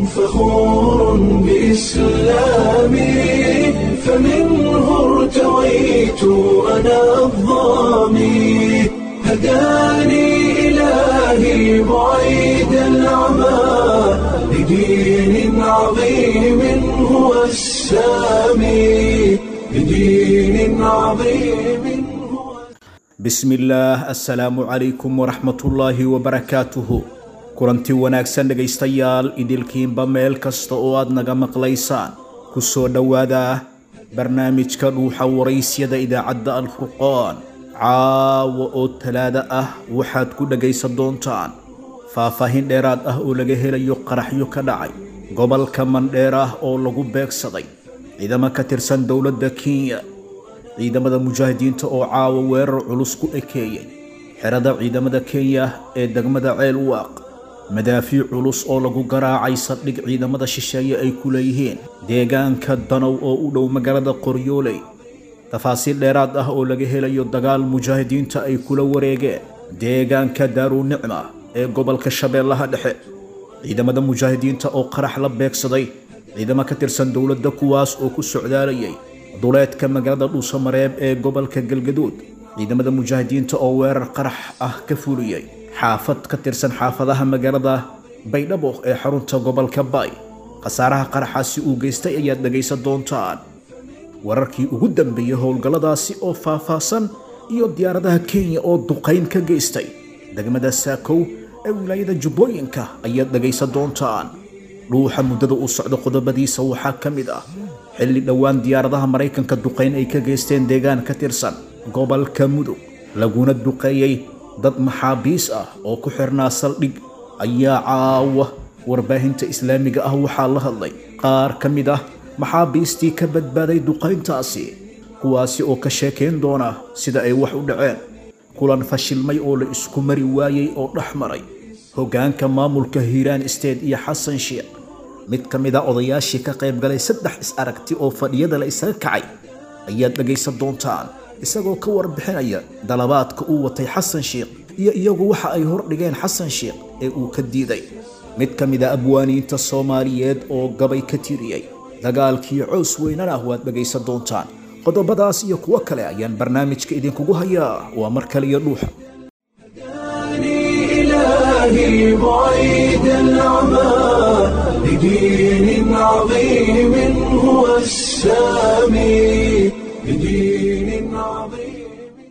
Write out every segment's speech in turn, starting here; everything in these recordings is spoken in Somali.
فخور بإسلامي فمنه ارتويت أنا الضامي هداني إلهي بعيد العمى لدين عظيم هو السامي لدين عظيم هو bismillaah assalaamu calaykum waraxmatullaahi wabarakaatuhu kulanti wanaagsan dhegaystayaal idilkiinba meel kasta oo aad naga maqlaysaan ku soo dhowaada barnaamijka dhuuxa waraysyada idaacadda alfurqaan caawa oo talaada ah waxaad ku dhegaysan doontaan faahfaahin dheeraad ah oo laga helayo qaraxyo ka dhacay gobolka mandheer ah oo lagu beegsaday ciidamo ka tirsan dowladda kenya ciidamada mujaahidiinta oo caawa weerar culus ku ekeeyey xerada ciidamada kenya ee degmada ceel waaq madaafiic culus oo lagu garaacay saldhig ciidamada shisheeye ay ku leeyihiin deegaanka danow oo u dhow magaalada qoryooley tafaasiil dheeraad ah oo laga helayo dagaal mujaahidiinta ay kula wareegeen deegaanka daarunicma ee gobolka shabeellaha dhexe ciidamada mujaahidiinta oo qarax la beegsaday ciidamo ka tirsan dowladda kuwaas oo ku socdaalayay duleedka magaalada dhuusamareeb ee gobolka galgaduud ciidamada mujaahidiinta oo weerar qarax ah ka fuliyey xaafad ka tirsan xaafadaha magaalada baydhabo ee xarunta gobolka bay khasaaraha qaraxaasi uu geystay ayaad dhegaysan doontaan wararkii ugu dambeeyey howlgalladaasi oo faahfaahsan iyo diyaaradaha kenya oo duqayn ka geystay degmada saakow ee wilaayada jubbooyinka ayaad dhegaysan doontaan dhuuxa muddada uu socdo qodobadiisa waxaa ka mid ah xilli dhowaan diyaaradaha maraykanka duqayn ay ka geysteen deegaan ka tirsan gobolka mudug laguna duqeeyey dad maxaabiis ah oo ku xirnaa saldhig ayaa caawa warbaahinta islaamiga ah waxaa la hadlay qaar ka mid ah maxaabiistii ka badbaaday duqayntaasi kuwaasi oo ka sheekayn doona sida ay wax u dhaceen kulan fashilmay oo la isku mari waayey oo dhex maray hoggaanka maamulka hiiraan state iyo xasan sheekh mid ka mid a odayaashii ka qayb galay saddex is-aragti oo fadhiyada la isaga kacay ayaad dhegaysan doontaan isagoo ka warbixinaya dalabaadka uu watay xasan sheekh iyo iyagu waxa ay hordhigeen xasan sheekh ee uu ka diiday mid ka mid a abwaaniinta soomaaliyeed oo gabay ka tiriyey dagaalkii coos weynana waad dhegaysan doontaan qodobadaas iyo kuwo kale ayaan barnaamijka idinkugu hayaa waa mar kale iyo dhuuxa هداني إلهي بعيد العمى لدين عظيم هو السامي لدين عظيم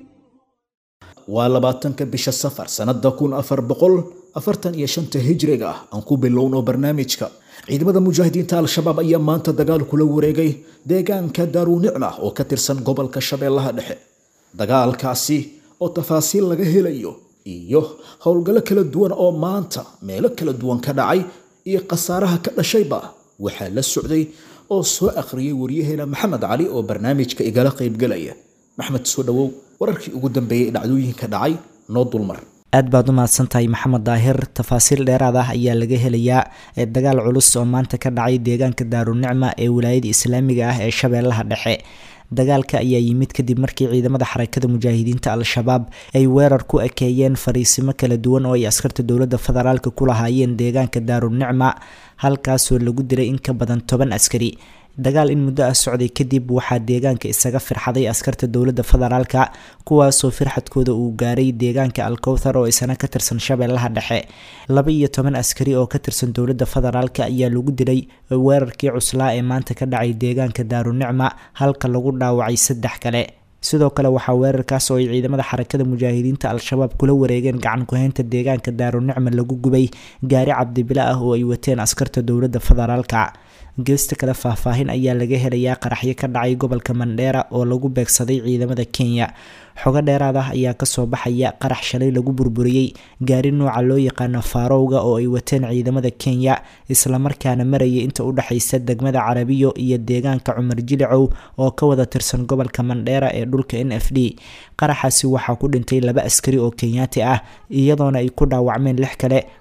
waa labaatanka bisha safar sannada kun afar boqol afartan iyo shanta hijriga ah aan ku bilowno barnaamijka ciidamada mujaahidiinta al-shabaab ayaa maanta dagaal kula wareegay deegaanka daarunicma oo ka tirsan gobolka shabeellaha dhexe dagaalkaasi oo tafaasiil laga helayo iyo howlgallo kala duwan oo maanta meelo kala duwan ka dhacay iyo khasaaraha ka dhashayba waxaa la socday oo soo akhriyey waryaheena maxamed cali oo barnaamijka igala qaybgalaya maxmed soo dhowow wararkii ugu dambeeyey dhacdooyinka dhacay noo dulmar aad baad u mahadsantahay maxamed daahir tafaasiil dheeraad ah ayaa laga helayaa ee dagaal culus oo maanta ka dhacay deegaanka daarunicma ee wilaayada islaamiga ah ee shabeellaha dhexe dagaalka ayaa yimid kadib markii ciidamada xarakada mujaahidiinta al-shabaab ay weerar ku ekeeyeen fariisimo kala duwan oo ay askarta dowladda federaalka ku lahaayeen deegaanka daarunicma halkaasoo lagu dilay in ka badan toban askari dagaal in muddo ah socday kadib waxaa deegaanka isaga firxaday askarta dowladda federaalka kuwaasoo firxadkooda uu gaaray deegaanka alkowthar oo isana ka tirsan shabeellaha dhexe laba iyo toban askari oo ka tirsan dowladda federaalka ayaa lagu dilay weerarkii cuslaa ee maanta ka dhacay deegaanka daarunicma halka lagu dhaawacay saddex kale sidoo kale waxaa weerarkaas oo ay ciidamada xarakada mujaahidiinta al-shabaab kula wareegeen gacan ku-haynta deegaanka daarunicma lagu gubay gaari cabdibila ah oo ay wateen askarta dowladda federaalka geesta kale faahfaahin ayaa laga helayaa qaraxyo ka dhacay gobolka mandheera oo lagu beegsaday ciidamada kenya xogo dheeraad ah ayaa kasoo baxaya qarax shalay lagu burburiyey gaari nooca loo yaqaano faarowga oo ay wateen ciidamada kenya islamarkaana marayay inta u dhexaysa degmada carabiyo iyo deegaanka cumar jilicow oo ka wada tirsan gobolka mandheera ee dhulka n f d qaraxaasi waxaa ku dhintay laba askari oo kenyaati ah iyadoona ay ku dhaawacmeen lix kale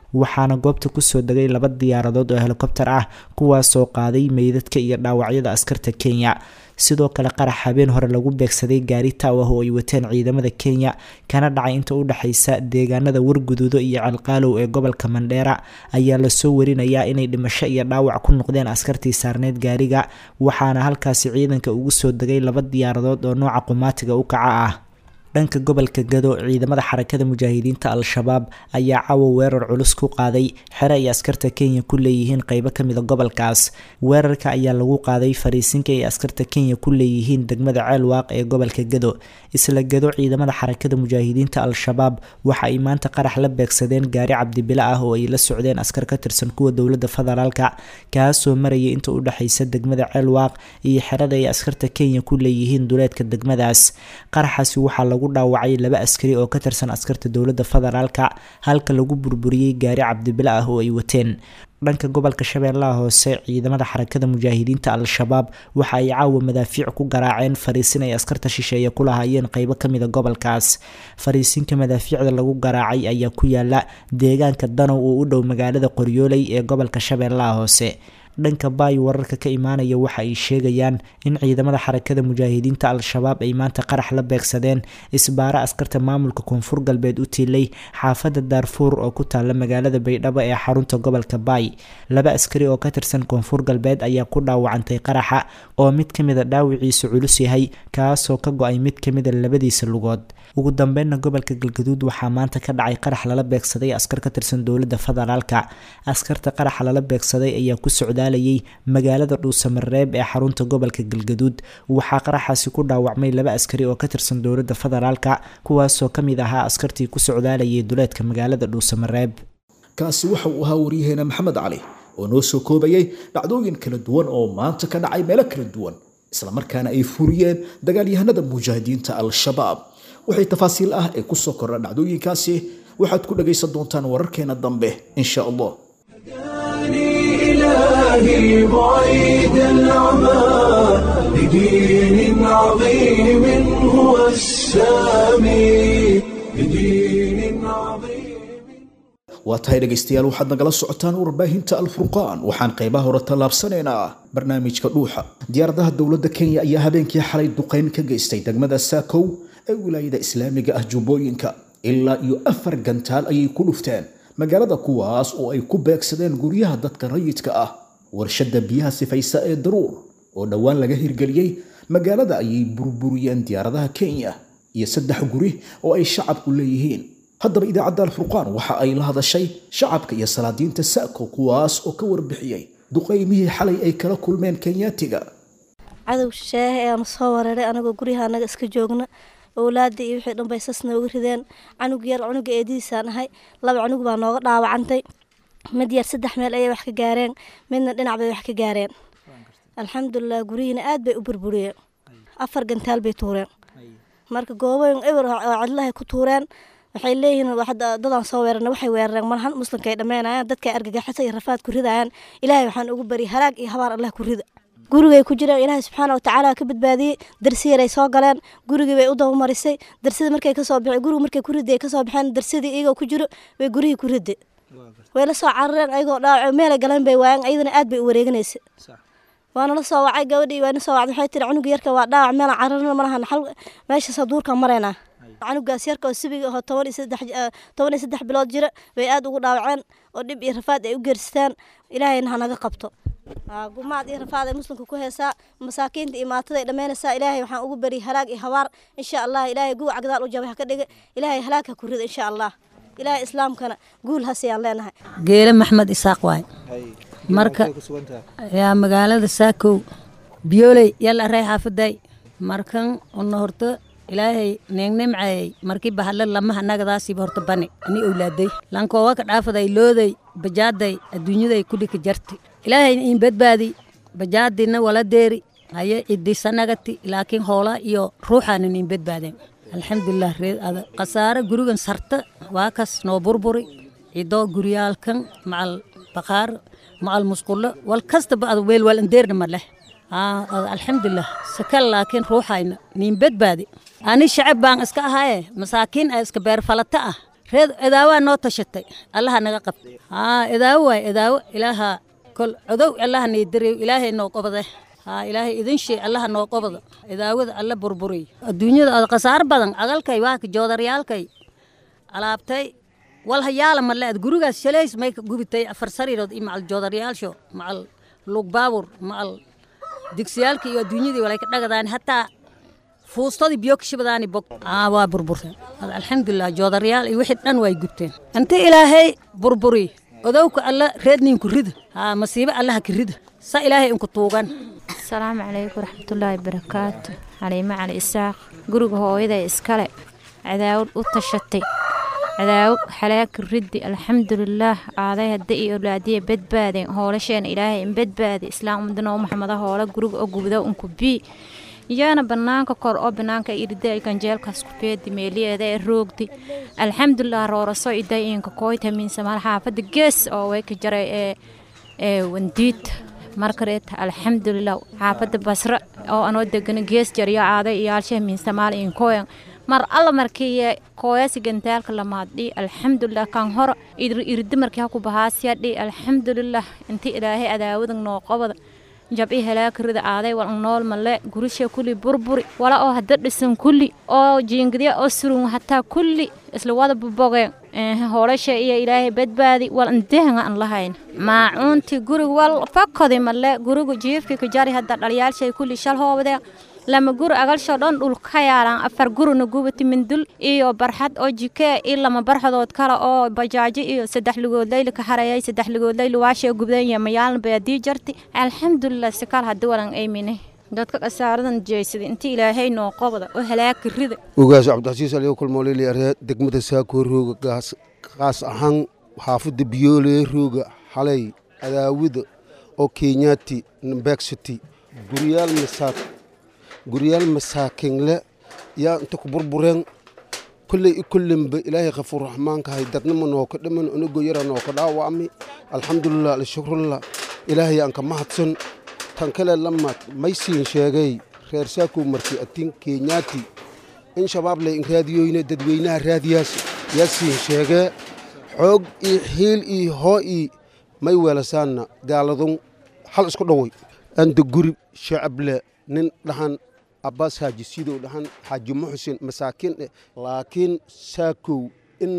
waxaana goobta kusoo degay laba diyaaradood oo helikobter ah kuwaasoo qaaday meydadka iyo dhaawacyada askarta kenya sidoo kale qarax habeen hore lagu beegsaday gaari taaw ah oo ay wateen ciidamada kenya kana dhacay inta u dhexaysa deegaanada warguduudo iyo calqaalow ee gobolka mandheera ayaa lasoo warinayaa inay dhimasho iyo dhaawac ku noqdeen askartii saarneyd gaariga waxaana halkaasi ciidanka ugu soo degay laba diyaaradood oo nooca qumaatiga u kaca ah dhanka gobolka gado ciidamada xarakada mujaahidiinta al-shabaab ayaa cawa weerar culus ku qaaday xere ay askarta kenya ku leeyihiin qeybo kamida gobolkaas weerarka ayaa lagu qaaday fariisinka ay askarta kenya ku leeyihiin degmada ceelwaaq ee gobolka gado isla gado ciidamada xarakada mujaahidiinta al-shabaab waxa ay maanta qarax la beegsadeen gaari cabdibile ah oo ay la socdeen askar ka tirsan kuwa dowlada federaalka kaasoo marayay inta u dhexaysa degmada ceelwaaq iyo xerada ay askarta kenya ku leeyihiin duleedka degmadaas qaraxaasi waxaa lagu dhaawacay laba askari oo ka tirsan askarta dowlada federaalka halka lagu burburiyey gaari cabdibile ah oo ay wateen dhanka gobolka shabeellaha hoose ciidamada xarakada mujaahidiinta al-shabaab waxa ay caawa madaafiic ku garaaceen fariisin ay askarta shisheeye ku lahaayeen qeybo kamida gobolkaas fariisinka madaafiicda lagu garaacay ayaa ku yaala deegaanka danow oo u dhow magaalada qoryooley ee gobolka shabeellaha hoose dhanka baay wararka ka imaanaya waxa ay sheegayaan in ciidamada xarakada mujaahidiinta al-shabaab ay maanta qarax la beegsadeen isbaaro askarta maamulka koonfur galbeed u tiilay xaafada daarfuur oo ku taala magaalada baydhabo ee xarunta gobolka baay laba askari oo ka tirsan koonfur galbeed ayaa ku dhaawacantay qaraxa oo mid kamida dhaawiciisu culus yahay kaasoo ka go-ay mid kamida labadiisa lugood ugu dambeynna gobolka galgaduud waxaa maanta ka dhacay qarax lala beegsaday askar ka tirsan dowlada federaalka askarta qaraxa lala beegsaday ayaa ku socdaalayay magaalada dhuusamareeb ee xarunta gobolka galgaduud waxaa qaraxaasi ku dhaawacmay laba askari oo ka tirsan dowlada federaalka kuwaasoo kamid ahaa askartii ku socdaalayay duleedka magaalada dhuusamareeb kaasi waxa uu ahaa waryaheena maxamed cali oo noo soo koobayay dhacdooyin kala duwan oo maanta ka dhacay meelo kala duwan islamarkaana ay furiyeen dagaalyahanada mujaahidiinta al-shabaab waxay tafaasiil ah ee kusoo kordha dhacdooyinkaasi waxaad ku dhagaysan doontaan wararkeena dambe insha allah إلهي بعيد العمى لدين عظيم هو السامي لدين عظيم waa tahay dhegaystayaal waxaad nagala socotaan warbaahinta alfurqaan waxaan qaybaha hore tallaabsanaynaa barnaamijka dhuuxa diyaaradaha dowladda kenya ayaa habeenkii xalay duqeyn ka geystay degmada saakow ee wilaayada islaamiga ah jubbooyinka ilaa iyo afar gantaal ayay ku dhufteen magaalada kuwaas oo ay ku beegsadeen guryaha dadka rayidka ah warshadda biyaha sifaysa ee daruur oo dhowaan laga hirgeliyey magaalada ayay burburiyeen diyaaradaha kenya iyo saddex guri oo ay shacabku leeyihiin haddaba idaacadda alfurqaan waxa ay la hadashay shacabka iyo salaadiinta sa'ko kuwaas oo ka warbixiyey duqaymihii xalay ay kala kulmeen kenyaatiga cadow shisheehe ayaanu soo weeraray anagoo guryaha anaga iska joogna owlaada iyo wixii dhan bay sas nooga rideen canug yar cunuga eedidiisaan ahay laba cunug baa nooga dhaawacantay mid yar saddex meel ayay wax ka gaareen midna dhinac bay wax ka gaareen alxamdulilah guryihiina aad bay u burburiyeen afar gantaal bay tuureen marka gooboyin ewer oo cidlahay ku tuureen waxay leeyihiin dadaan soo weerarna waxay weerareen malhan muslimka ay dhammeynayaan dadka argagaxisa iyo rafaad ku ridayaan ilaahay waxaan ugu bari halaag iyo habaar allah ku rida gurigay ku jireen ilaahay subxaana watacaala ka badbaadiyey darsi yaray soo galeen gurigii bay u dabamarisay darsidii markay kasoo bixeen gurigu markay ku riday kasoo baxeen darsidii iyagoo ku jiro bay gurihii ku riday way la soo carareen ayagoo dhaawac meelay galeen bay waayeen ayadana aad bay u wareeganaysay waana la soo wacay gabadhii waana soo wacday waxay tiri cunuga yarka waa dhaawac meelaan cararna malahan xal meeshaas duurka maraynaa canugaas yarka oo sibiga ahoo toban iyo saddex toban iyo saddex bilood jira bay aad ugu dhaawaceen oo dhib iyo rafaad ay u geerstaan ilaahayna hanaga qabto gumaad iyo rafaad ay muslimka ku heesaa masaakiinta iyo maatada ay dhammeynaysaa ilaahay waxaan ugu bari halaag iyo habaar insha allah ilaahay guwac gadaal u jabay ha ka dhiga ilaahay halaag ha ku rida insha allah ilaahay islaamkana guul hasiyaan leenahay geele maxmed isaaq waay marka yaa magaalada saakow biyooley yalla rey xaafaday markan una horta ilaahay neegnimcayay markii bahadle lamaha nagadaasiiba horta bani ani owlaaday lankoowa ka dhaafaday looday bajaaday adduunyaday kudhika jarti ilaahay in badbaadi bajaadina wala deeri haye cidisanagati laakiin hoola iyo ruuxaanan in badbaadeen alxamdulilah reed ada khasaare gurigan sarta waa kas noo burburi cidoo guryaalkan macal baqaar macal musqulo wal kastaba ada weel wal andeerna ma leh alxamdulilah sakal laakiin ruuxayna niin badbaadi ani shacab baan iska ahaye masaakiin a iska beerfalata ah reed edaawaa noo tashatay allaha naga qabtay haa edaawo waay edaawo ilaaha kol codow allaha niidariyo ilaahay noo qobade haa ilaahay idin shay allaha noo qobado edaawada alla burburiy adduunyada ad khasaar badan agalkay waaka joodaryaalkay alaabtay walha yaala male ad gurigaas shalays may ka gubitay afar sariirood iyo macal joodaryaalsho macal lug baabur macal digsiyaalkii iyo adduunyadii walay ka dhagadaan hataa fuustadii biyo kashibadaani bog aa waa burburteen alxamdulilah joodaryaal iyo wixii dhan way gubteen inta ilaahay burburi odowka alla reedniinku rida haa masiibo allaha ka rida sa ilaahay inku tuugan asalaamu calaykum waraxmatullaahi barakaatu xaliimo cali isaaq guriga hooyaday iskale cadaawad u tashatay cadaawad xalaaka riddi alxamdulilaah aaday hadda iyo olaadiya badbaadeen hoolasheena ilaahay in badbaadi islaam ummadana maxamada hoola guriga oo gubda unku bii iyaana banaanka kor oo banaanka irida ganjeelkaas ku beedi meeliyeeda ee roogdi alxamdulilah rooraso iday inka kooyta minsamaal xaafada gees oo way ka jaray ee ee wandiid markareet alxamdulilah xaafada basra oo anoo degana gees jariyo aaday iyaalshaha minsamaal inkooyan mar alla markii kooyasi gantaalka lamaadhi alxamdulilah kan hor irida markii haku bahaasiyadhi alxamdulilah inti ilaahay adaawadan noo qobada jabi halaakirida aaday wal nool male gurisha kulli burburi wala oo hadda dhisan kulli oo jiingadiya oo surun hataa kulli isla wada bobogeen hoolasha iyo ilaahay badbaadi wal indehanga aan lahayn maacuunti gurig wal fakodi male gurigu jiifki ka jari hadda dhalyaalshay kulli shal hoobadee lama guri agalsho dhan dhul ka yaalaan afar gurina gubati mindul iyo barxad oo jikee iyo lama barxadood kale oo bajaajo iyo saddex lugood layli ka harayay saddex lugood layli waashee gubdanya mayaalna baadii jarti alxamdulilah si kal haddi walan aymine dadka kasaaradan jeysada inta ilaahay noo qobda oo halaaka rida ogaas cabdixasiis aliyo kulmoolili aree degmada saakoo rooga gaas qaas ahaan xaafadda biyoolee rooga xalay adaawida oo kenyaati nambeegsity guryaal masaak guryaal masaakinle yaa inta ku burbureen kolley i kollenba ilaahay khafuur raxmaankahay dadnima nooka dhiman onago yara nooka dhaawacmi alxamdulilah alshukrullah ilaahay aan ka mahadsan tan kale lamaad maysiin sheegay reer saakow marki atin kenyaati in shabaab leh in raadiyoyne dadweynaha raadiyaas yaa siin sheegee xoog iyo xiil iyo hoo ii may weelasaanna gaaladun hal isku dhoway anda guri shacable nin dhahan abbaas xaaji sidow dhahan xaaji muxsin masaakiin eh laakiin saakow in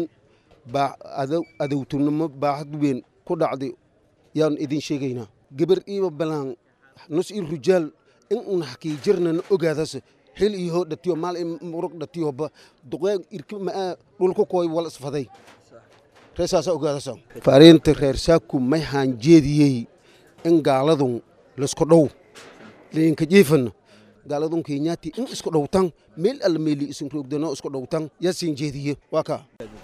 adowtunimo baaxad weyn ku dhacday yaan idin sheegaynaa gebar iiba balaan nus ii rujaal in un hakii jirnana ogaadase xil iyo hoo dhatiyo maal i murug dhatiyoba duqeen irki maa dhulka kooy wal isfaday reesaasaa ogaadasa fariinta reer saakow may haanjeediyey in gaaladun laisku dhow leenka jiifana gaaladun kenyaati in isku dhowtan meel alla meeli isin roogdano isku dhowtan yaa siin jeediye waa kaa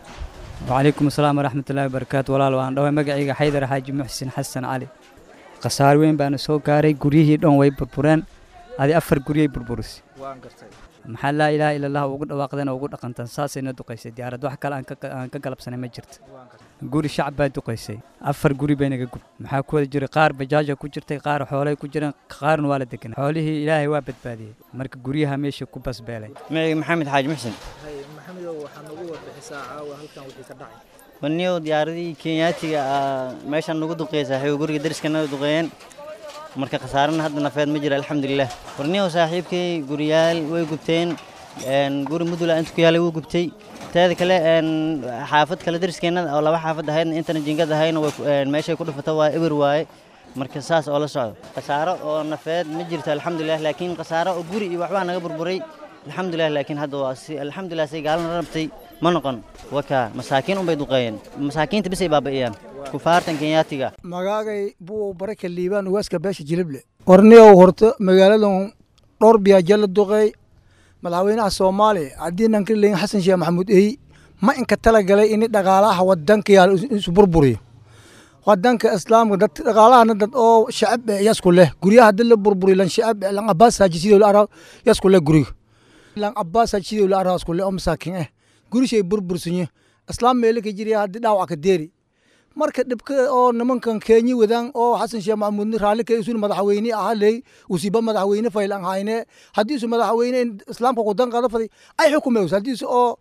وعليكم السلام ورحمة الله وبركاته walaal waan dhaway magacayga xaydar xaaji muxsin xasan cali khasaar weyn baana soo gaaray guryihii dhan way burbureen adi afar guryay burburisay maxaa laa ilaaha ila allah ugu dhawaaqdeen oo ugu dhaqantan saasayna duqaysay diyaarad wax kale aan ka- aan ka galabsanay ma jirto guri shacab baa duqaysay afar guri bay naga gub maxaa ku wada jiray qaar bajaaja ku jirtay qaar xoolay ku jireen qaarna waa la deganay xoolihii ilaahay waa badbaadiyey marka guryaha meesha ku basbeelay magacayga maxamed xaaji muxsin maxamedow waxaa nagu warbixisaa caawa halkan wixii ka dhacay waniyow diyaaradii kenyaatiga ah, meeshaan nagu duqeysa waxay guriga dariskana duqeeyeen marka khasaarana hadda nafeed ma jira alxamdulilah warniyow saaxiibkay guriyaal way gubteen een, guri mudula inta ku yaalay wuu gubtay teeda kale een, xaafad kale dariskeena oo laba xaafad ahaydna intana jingad ahayna way ku- een, meeshay ku dhufata waa eber waaye marka saas oo la socdo khasaaro oo nafeed ma jirto alxamdulilah laakiin khasaaro oo guri iyo waxbaa naga burburay alxamdulilah laakiin hadda waa si alxamdulilah say gaalana rabtay ma noqon wakaa masaakiin unbay duqeeyeen masaakiinta bisay baaba'iyaan kufaartan kenyaatiga magaagay buu baraka liibaan ugaaska beesha jilible qorniyow horta magaaladan dhowr biyaaja la duqeey madaxweynaha soomaaliya haddii nanka leeyin xasan sheekh maxamuud ey ma inka talagalay ini dhaqaalaha wadanka yaal isu burburiyo wadanka islaamka dad dhaqaalahana dad oo shacab eh yasku leh guryaha hadii la burburiyo lan shacab eh lan abaas haaji sidoo la araa yasku leh guriga lan abaas haaji sidoo la araa yasku leh oo masaakin eh gurishay burbursanyo islaam meelo ka jiriya haddii dhaawac ka deeri marka dhibka oo nimankan kenya wadaan oo xasan sheekh maxamuud raalli ka isun madaxweyne ahaa ley usiba madaxweyne faylan hayne haddii isu madaxweyne in islaamka wadan qaada faday ay xukumeys haddii isu oo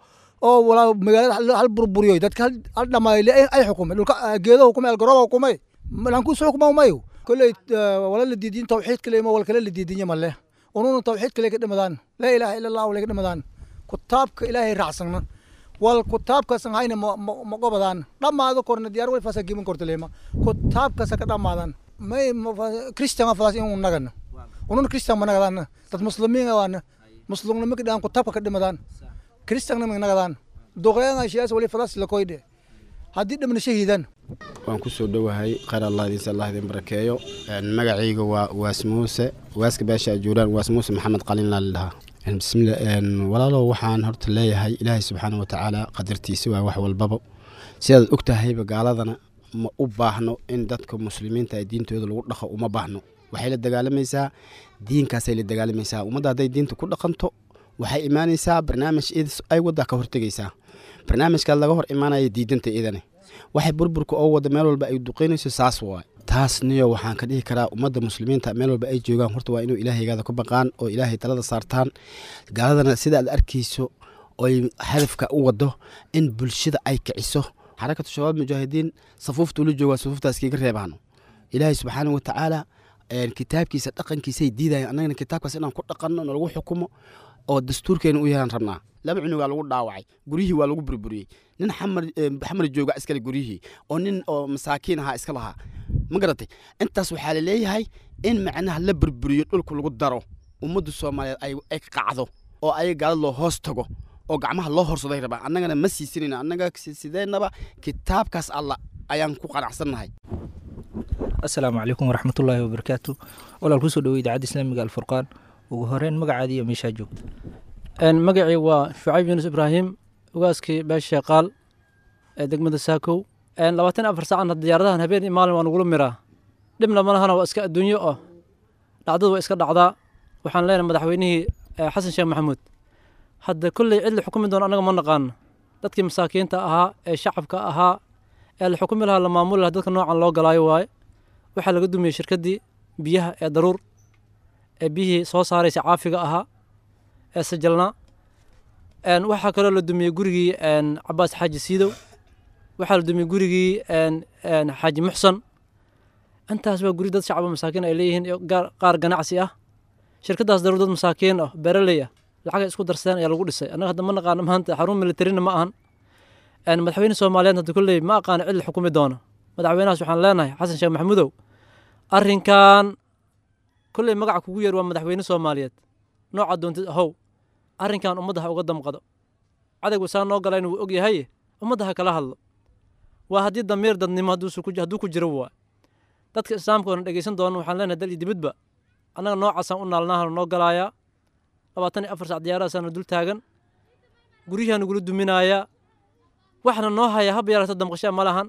oo walaa magaalada hal burburiyo dadka hal dhamaayle ay xukumay dhulka geedo hukumay algarooba hukumay lankuusu xukuma mayo kolley wala la diidin tawxiid kale ma wal kale la diidinyo male ununa tawxiid kale ka dhimadaan laa ilaaha ila allah wale ka dhimadaan kutaabka ilaahay raacsanna wal kutaabkasan hayna ma gobadaan dhammaado korna diyaar way fasa gimin kortaleema kutaabkasa ka dhammaadan may christian fadas in nagana ununa christian ma nagadaan dad muslimiin waana muslimnimo ka dhahan kutaabka ka dhimadaan christianna ma nagadaan duqeanga shiyaas wali fadas la koydhe haddii dhamna shahiidan waan ku soo dhowahay khayr allah idiinsa allah idin barakeeyo magacayga waa waas muuse waaska beesha ajuuraan waas muuse maxamed qalin laa ladhahaa bismillah walaalow waxaan horta leeyahay ilaahay subxaana wa tacaala qadartiisa waa wax walbaba sidaad og tahayba gaaladana ma u baahno in dadka muslimiinta ee diintooda lagu dhaqo uma baahno waxay la dagaalamaysaa diinkaasay la dagaalamaysaa ummadda hadday diinta ku dhaqanto waxay imaanaysaa barnaamij ay waddaa ka hortegaysaa barnaamijkaad laga hor imaanaya diidanta idane waxay burburka oo wada meel walba ay duqeynayso saas waay taasniyo waxaan ka dhihi karaa ummadda muslimiinta meel walba ay joogaan horta waa inuu ilaahaygaada ku baqaan oo ilaahay talada saartaan gaaladana sida aad arkayso oy hadafka u wado in bulshada ay kiciso xarakatu shabaab mujaahidiin safuufta ula joogaa safuuftaas kiiga reebaano ilaahay subxaana wa tacaala kitaabkiisa dhaqankiisay diidayan annagana kitaabkaas inaan ku dhaqanno nalagu xukumo oo dastuurkeena u yeelaan rabnaa laba cunugaa lagu dhaawacay guryihii waa lagu burburiyey nin xamar xamar jooga iskale guryihii oo nin oo masaakiin ahaa iska lahaa ma garatay intaas waxaa laleeyahay in macnaha la burburiyo dhulka lagu daro ummadda soomaaliyeed ay qacdo oo ayaga gaalad loo hoos tago oo gacmaha loo horsaday rabaa annagana ma siisanayna annaga sideenaba kitaabkaas alla ayaan ku qanacsannahay asalaamu calaykum waraxmatullaahi wabarakaatu walaal kusoo dhawey idaacadda islaamiga alfurqaan ugu horeyn magacaadii iyo meeshaa joogta magacii waa shucayb yuunus ibraahim ugaaskii beesha qaal ee degmada saakow labaatan afar saacan diyaaradahan habeen iyo maalin waa nugula miraa dhibna malahana waa iska adduunyo oo dhacdadu waa iska dhacdaa waxaan leenahay madaxweynihii xasan sheekh maxamuud hadda kolley cid la xukumi doono annaga ma naqaano dadkii masaakiinta ahaa ee shacabka ahaa ee la xukumi lahaa la maamuli lahaa dadka noocan loo galaayo waaye waxaa laga dumiyey shirkaddii biyaha ee daruur ee biyihii soo saaraysa caafiga ahaa ee sajalnaa waxaa kaloo la dumiyey gurigii cabaas xaaji siidow waxaa la dumiyey gurigii xaaji muxsan intaas waa guri dad shacaba masaakiin ay leeyihiin qaar ganacsi ah shirkadaas daruur dad masaakiin ah beeraley ah lacagay isku darsadeen ayaa lagu dhisay annaga hadda ma naqaano maanta xarun militarina ma ahan madaxweyne soomaaliyeed hadda kolley ma aqaano cid la xukumi doono madaxweynahaas waxaan leenahay xasan sheekh maxamudow arrinkan kolley magaca kugu yeer waa madaxweyne soomaaliyeed nooca doontid ahow arrinkan ummadda ha uga damqado cadaygu saa noo galayna wuu og yahay ummadda ha kala hadlo waa haddii damiir dadnimo hadduu ku jiro waa dadka islaamka oona dhegeysan doona waxaan leenahay dal iyo dibadba annaga noocaasaan u naalnaahana noo galaayaa labaatan iyo afar sac diyaaradaasana dul taagan guryahaa nagula duminaayaa waxna noo haya haba yaraato damqashaa ma lahan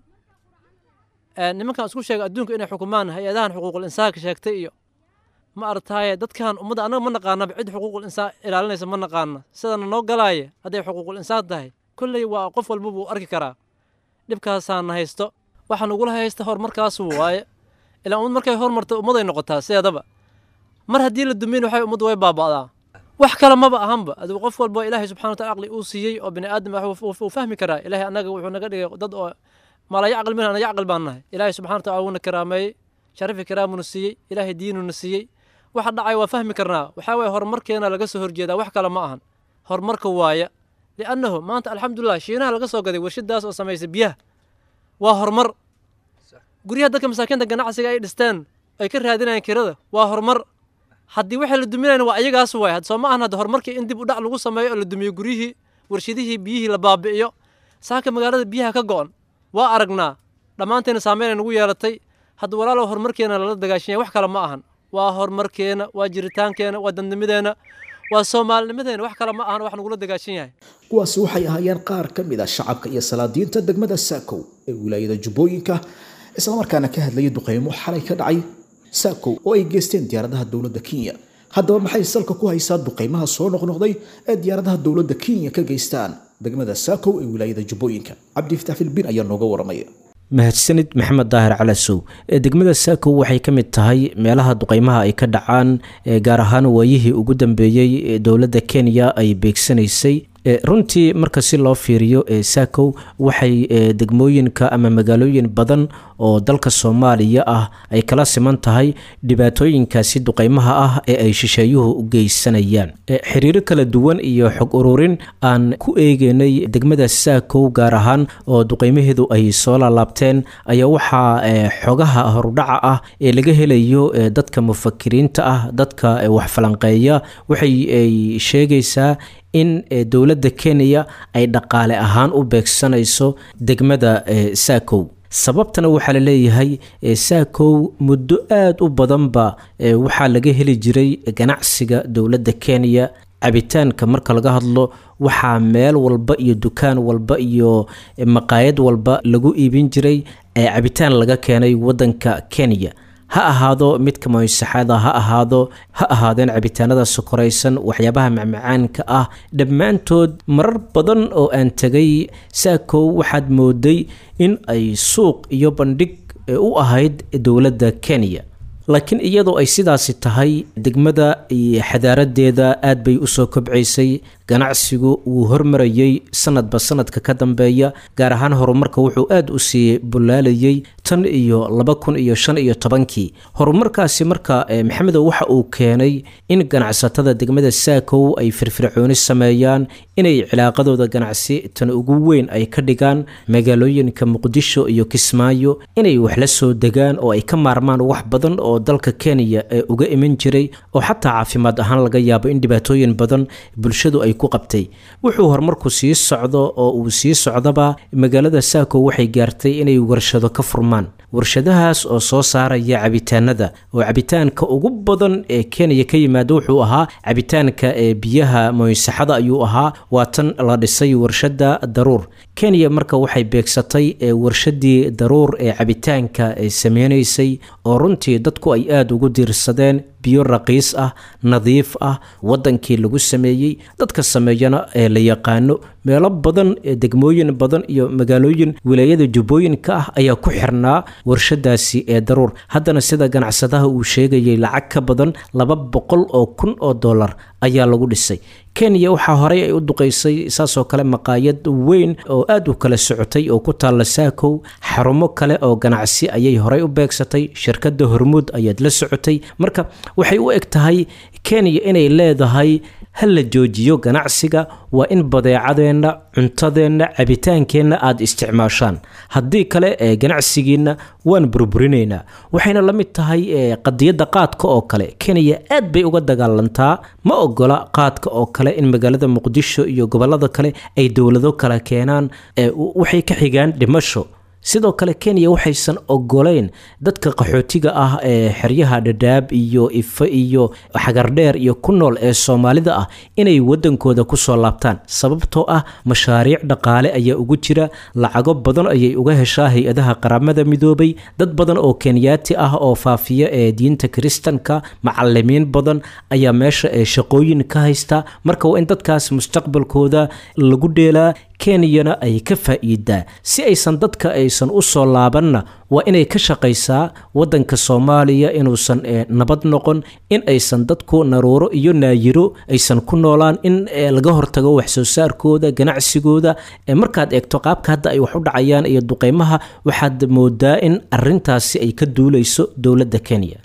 nimankan isku sheega adduunka inay xukumaan hay-adahan xuquuqul insaanka sheegtay iyo ma aragtaaye dadkan ummadda annaga ma naqaanaba cid xuquuqul insaan ilaalinaysa ma naqaana sidana noo galaaya hadday xuquuqul insaan tahay kolley waa qof walba buu arki karaa dhibkaasaana haysto waxaa nagula haysta horumarkaasu waaye ilaa ummad markay horumarta ummaday noqotaa sideedaba mar haddii la dumin waxay ummaddu way baaba'daa wax kale maba ahanba adigu qof walba ilaahay subxana wataala aqli uu siiyey oo bini aadam ah wuu fahmi karaa ilaahay annaga wuxuu naga dhigay dad oo mala yacqil minha yacqil baan nahay ilaahay subxana wataala wuuna karaameeyey sharafi karaamuna siiyey ilaahay diinuna siiyey waxa dhacay waa fahmi karnaa waxaa waye horumarkeena laga soo horjeedaa wax kale ma ahan horumarka waaya liannahu maanta alxamdulilah shiinaha laga soo gaday warshadaas oo samaysay biyaha waa horumar guryaha dadka masaakiinta ganacsiga ay dhisteen ay ka raadinayaan kirada waa horumar haddii waxay la duminayna waa ayagaas waay soo ma ahan hadda horumarkii in dib u dhac lagu sameeyo oo la dumiyo guryihii warshadihii biyihii la baabi'iyo saaka magaalada biyaha ka go'on waa aragnaa dhammaanteena saameynay nagu yeelatay hadda walaalow horumarkeena lala dagaashanya wax kale ma ahan waa horumarkeena waa jiritaankeena waa dandamideena waa soomaalinimadeena wax kale ma ahan wax nagula dagaashan yahay kuwaasi waxay ahaayeen qaar ka mid a shacabka iyo salaadiinta degmada saakow ee wilaayada jubbooyinka islamarkaana ka hadlayay duqeymo xalay ka dhacay saakow oo ay geysteen diyaaradaha dowladda kenya haddaba maxay salka ku haysaa duqeymaha soo noqnoqday ee diyaaradaha dowladda kenya ka geystaan degmada saakow ee wilaayada jubbooyinka cabdifataax filbin ayaa nooga waramaya mahadsanid maxamed daahir calasow ee degmada saakow waxay ka mid tahay meelaha duqeymaha ay ka dhacaan gaar ahaan waayihii ugu dambeeyey ee dowladda kenya ay beegsanaysay runtii marka si loo fiiriyo saakow waxay degmooyinka ama magaalooyin badan oo dalka soomaaliya ah ay kala siman tahay dhibaatooyinkaasi duqeymaha ah ee ay shisheeyuhu u geysanayaan xiriiro kala duwan iyo xog ururin aan ku eegeynay degmada saakow gaar ahaan oo duqeymaheedu ay soo laalaabteen ayaa waxaa xogaha horudhaca ah ee laga helayo dadka mufakiriinta ah dadka wax falanqeeya waxay sheegaysaa in dowladda kenya ay dhaqaale ahaan u beegsanayso degmada saakow sababtana waxaa la leeyahay saakow muddo aada u badanba waxaa laga heli jiray ganacsiga dowladda kenya cabitaanka marka laga hadlo waxaa meel walba iyo dukaan walba iyo maqaayad walba lagu iibin jiray cabitaan laga keenay wadanka kenya ha ahaado midka moysaxada ha ahaado ha ahaadeen cabitaanada sokoraysan waxyaabaha macmacaanka ah dhammaantood marar badan oo aan tegay saakow waxaad mooday in ay suuq iyo bandhig u ahayd dowladda kenya laakiin iyadoo ay sidaasi tahay degmada iyo xadaaradeeda aad bay usoo kobcaysay ganacsigu wuu hormarayey sanadba sanadka ka dambeeya gaar ahaan horumarka wuxuu aada u sii bulaalayay tan iyo laba kun iyo shan iyo tobankii horumarkaasi marka maxamedow waxa uu keenay in ganacsatada degmada saakow ay firfircooni sameeyaan inay cilaaqadooda ganacsi tan ugu weyn ay ka dhigaan magaalooyinka muqdisho iyo kismaayo inay wax la soo degaan oo ay ka maarmaan wax badan oo dalka kenya ee uga iman jiray oo xataa caafimaad ahaan laga yaabo in dhibaatooyin badan bulshadu ay ku qabtay wuxuu horumarku sii socdo oo uu sii socdaba magaalada saako waxay gaartay inay warshado ka furmaan warshadahaas oo soo saaraya cabitaanada oo cabitaanka ugu badan ee kenya ka yimaada wuxuu ahaa cabitaanka ee biyaha moysaxada ayuu ahaa waa tan la dhisay warshada daruur kenya marka waxay beegsatay warshadii daruur ee cabitaanka ay sameynaysay oo runtii dadku ay aada ugu diirsadeen biyo raqiis ah nadiif ah wadankii lagu sameeyey dadka sameeyana ee la yaqaano meelo badan degmooyin badan iyo magaalooyin wilaayada jubbooyinka ah ayaa ku xirnaa warshadaasi ee daruur haddana sida ganacsadaha uu sheegayay lacag ka badan laba boqol oo kun oo dollar ayaa lagu dhisay kenya waxaa horey ay u duqaysay saasoo kale maqaayad weyn oo aada u kala socotay oo ku taalla saakow xarumo kale oo ganacsi ayay horey u beegsatay shirkadda hormuud ayaad la socotay marka waxay u eg tahay kenya inay leedahay ha la joojiyo ganacsiga waa in badeecadeenna cuntadeenna cabitaankeenna aada isticmaashaan haddii kale ee ganacsigiinna waan burburinaynaa waxayna la mid tahay qadiyadda qaadka oo kale kenya aad bay uga dagaalantaa ma ogola qaadka oo kale in magaalada muqdisho iyo gobolada kale ay dowlado kale keenaan waxay ka xigaan dhimasho sidoo kale kenya waxaysan ogoleyn dadka qaxootiga ah ee xeryaha dhadhaab iyo ife iyo xagardheer iyo ku nool ee soomaalida ah inay wadankooda kusoo laabtaan sababtoo ah mashaariic dhaqaale ayaa ugu jira lacago badan ayay uga heshaa hay-adaha qaramada midoobay dad badan oo kenyaati ah oo faafiya ee diinta kiristanka macalimiin badan ayaa meesha ee shaqooyin ka haysta marka waa in dadkaas mustaqbalkooda lagu dheelaa kenyana ay ka faa'iidaa si aysan dadka aysan u soo laabanna waa inay ka shaqaysaa waddanka soomaaliya inuusan nabad noqon in aysan dadku naruuro iyo naayiro aysan ku noolaan in laga hortago waxsoo saarkooda ganacsigooda markaad eegto qaabka hadda ay wax u dhacayaan iyo duqeymaha waxaad moodaa in arintaasi ay ka duuleyso dowladda kenya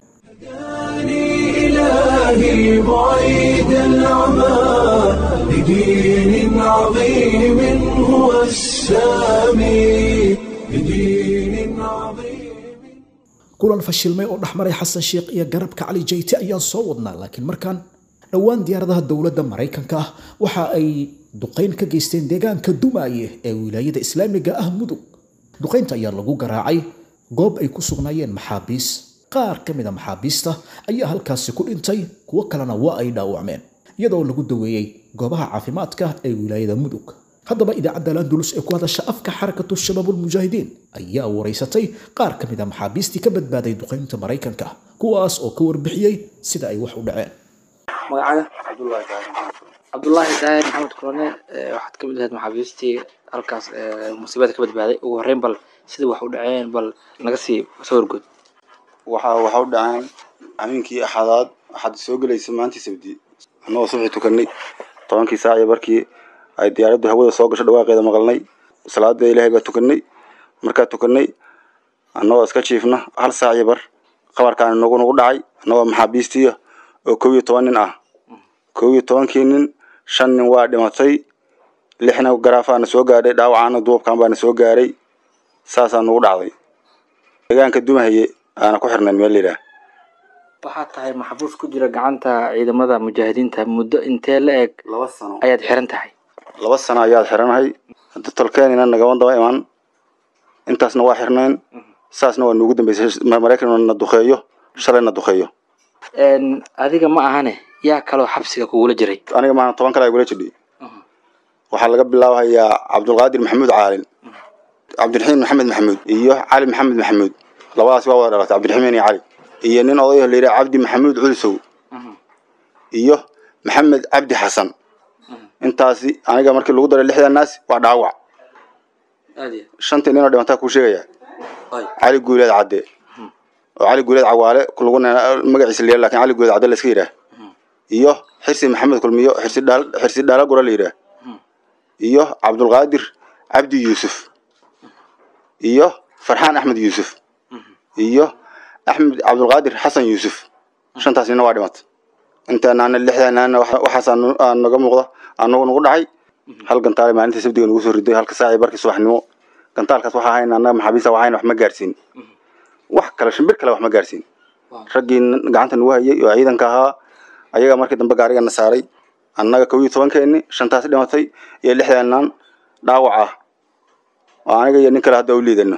إلهي بعيد العمى لدين عظيم هو السامي لدين عظيم kulan fashilmay oo dhexmaray xasan sheekh iyo garabka cali jayte ayaan soo wadnaa laakiin markaan dhowaan diyaaradaha dowladda maraykanka ah waxa ay duqayn ka geysteen deegaanka dumaaye ee wilaayada islaamiga ah mudug duqaynta ayaa lagu garaacay goob ay ku sugnaayeen maxaabiis qaar ka mid a maxaabiista ayaa halkaasi ku dhintay kuwo kalena waa ay dhaawacmeen iyadoo lagu daweeyey goobaha caafimaadka ee wilaayada mudug haddaba idaacadda landulus ee ku hadasha afka xarakatu shabaabulmujaahidiin ayaa wareysatay qaar ka mid a maxaabiistii ka badbaaday duqaynta maraykanka kuwaas oo ka warbixiyey sida ay wax u dhaceen magacada cabdulaahi daahir maxamed kulane waxaad ka mid ahayd maxaabiistii halkaas musiibada ka badbaaday ugu horreyn bal sida wax u dhaceen bal naga sii sawirgood waxa waxa u dhaceen habeenkii axadaad waxaad soo gelaysa maantii sabdi annagoo subaxii tukanay tobankii saac iyo barkii ay diyaaraddu hawada soo gasho dhawaaqeeda maqalnay salaada ilaahay baa tukanay markaa tukanay annagoo iska jiifna hal saac iyo bar qabarkaan nagu nagu dhacay annagoo maxaabiistiya oo kow iyo toban nin ah kow iyo tobankii nin shan nin waa dhimatay lixna garaafaana soo gaadhay dhaawacaana duubkan baana soo gaaray saasaa nagu dhacday deegaanka dumahaye aana ku xirnayn meel layidhaah waxaa tahay maxbuus ku jira gacanta ciidamada mujaahidiinta muddo intee la eg laba sano ayaad xiran tahay laba sano ayaad xiranahay hadda tolkeenina nagama daba imaan intaasna waa xirnayn saasna waa nuugu dambeysay maraykan na duqeeyo shalay na duqeeyo adiga ma ahane yaa kaloo xabsiga kugula jiray aniga maahan toban kale igula jidhay waxaa laga bilaabayaa cabdulqaadir maxamuud caalin cabdiraxiim maxamed maxamuud iyo cali maxamed maxamuud labadaas waa wada dhalatay cabdiraxiimiin iyo cali iyo nin odayo la yidhaha cabdi maxamuud culisow iyo maxamed cabdi xasan intaasi aniga markii lagu daray lixdan naas waa dhaawac shantii ninoo dhimantaa kuu sheegaya cali guuleed cadde oo cali guuleed cawaale lagu magaciisa la yidhaha lakin cali guuleed cadde la iska yidhaah iyo xirsi maxamed kulmiyo xirsi dhaal xirsi dhaala gura la yidhaah iyo cabdulqaadir cabdi yuusuf iyo farxaan axmed yuusuf iyo axmed cabdulqaadir xasan yuusuf shantaas nina waa dhimata intaanaana lixdaanaana waxaas naga muuqda anagu nagu dhacay hal gantaale maalintii sabdiga nagu soo riday halka saaci barkii subaxnimo gantaalkaas waxaa hayn annaga maxaabiista waxayn wax ma gaarsiin wax kale shimbir kale wax ma gaarsiin raggii gacanta nagu hayay oo ciidanka ahaa ayaga markii dambe gaarigana saaray annaga kow iyo tobankeeni shantaas dhimatay iyo lixdaanan dhaawac ah oo aniga iyo nin kale hadda u liidano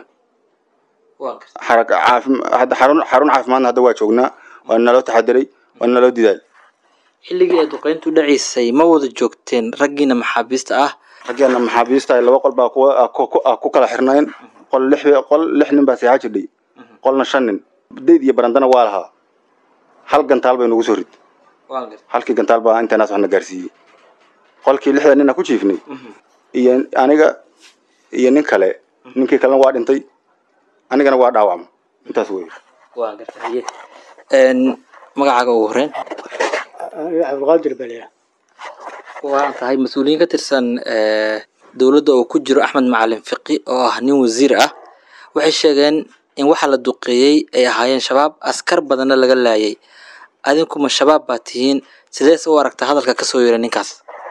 hadda xarun xarun caafimaadna hadda waa joognaa waa naloo taxadiray waa naloo didaal xilligii ay duqeyntu dhacaysay ma wada joogteen raggiina maxaabiista ah raggeena maxaabiista laba qol baa kuwa ku kala xirnayn qol lix qol lix nin baa seexaa jirdhay qolna shan nin dayd iyo barandana waa lahaa hal gantaal bay nagu soo rid halkii gantaal baa intanaas waxna gaarsiiyey qolkii lixda nina ku jiifnay iyo aniga iyo nin kale ninkii kalena waa dhintay anigana waa dhaawacma intaas wey waa gartaye magacaaga ugu horeyn cabdulqaadir baliya waa tahay mas-uuliyiin ka tirsan dowladda oo ku jiro axmed macalin fiqi oo ah nin wasiir ah waxay sheegeen in waxa la duqeeyey ay ahaayeen shabaab askar badanna laga laayay adinkuma shabaab baa tihiin sidees u aragta hadalka kasoo yeeray ninkaas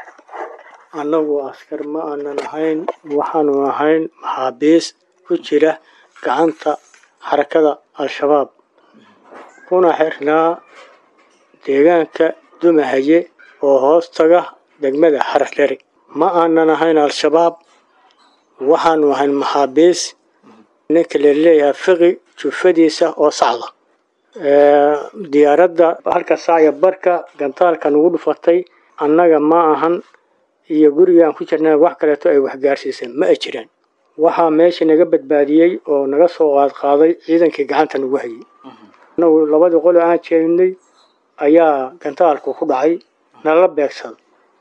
annagu askar ma aanan ahayn waxaanu ahayn maxaabiis ku jira gacanta xarakada al-shabaab kuna xirnaa deegaanka dumahaye oo hoos taga degmada xaradheri ma aanan ahayn al-shabaab waxaanu ahayn maxaabiis ninka laleeyahay fiqi jufadiisa oo sacda diyaaradda halka saacya barka gantaalka nagu dhufatay annaga ma ahan iyo gurigaan ku jirnaa wax kaleeto ay waxgaarsiiseen ma ay jiraan waxaa meesha naga badbaadiyey oo naga soo qaadqaaday ciidankii gacanta nagu hayay anagu labadii qole aan jeegnay ayaa gantaalku ku dhacay nala beegsaday